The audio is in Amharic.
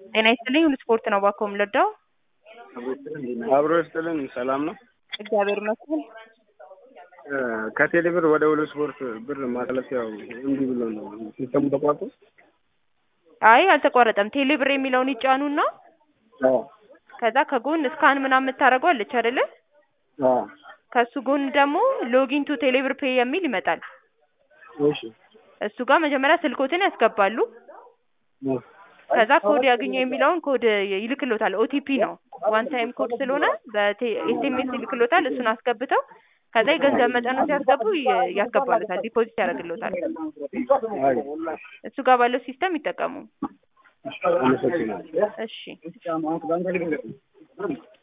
ጤና ይስጥልኝ ሁሉ ስፖርት ነው እባክዎ የምንረዳው? አብሮ ይስጥልን ሰላም ነው። እግዚአብሔር ይመስገን። ከቴሌ ብር ወደ ሁሉ ስፖርት ብር ማስተላለፊያው እምቢ ብሎ ነው ሲስተሙ ተቋርጦ። አይ አልተቋረጠም። ቴሌ ብር የሚለውን ይጫኑና አዎ ከዛ ከጎን ስካን ምናምን የምታደርገው አለች አይደለ? አዎ ከሱ ጎን ደግሞ ሎጊን ቱ ቴሌብር ፔይ የሚል ይመጣል። እሺ እሱ ጋር መጀመሪያ ስልኮትን ያስገባሉ። ከዛ ኮድ ያገኙ የሚለውን ኮድ ይልክሎታል። ኦቲፒ ነው ዋን ታይም ኮድ ስለሆነ በኤስኤምኤስ ይልክሎታል። እሱን አስገብተው ከዛ የገንዘብ መጠኑ ሲያስገቡ ይ- ያስገባሉታል፣ ዲፖዚት ያደርግሎታል። አይ እሱ ጋር ባለው ሲስተም ይጠቀሙ። አመሰግናለሁ። እሺ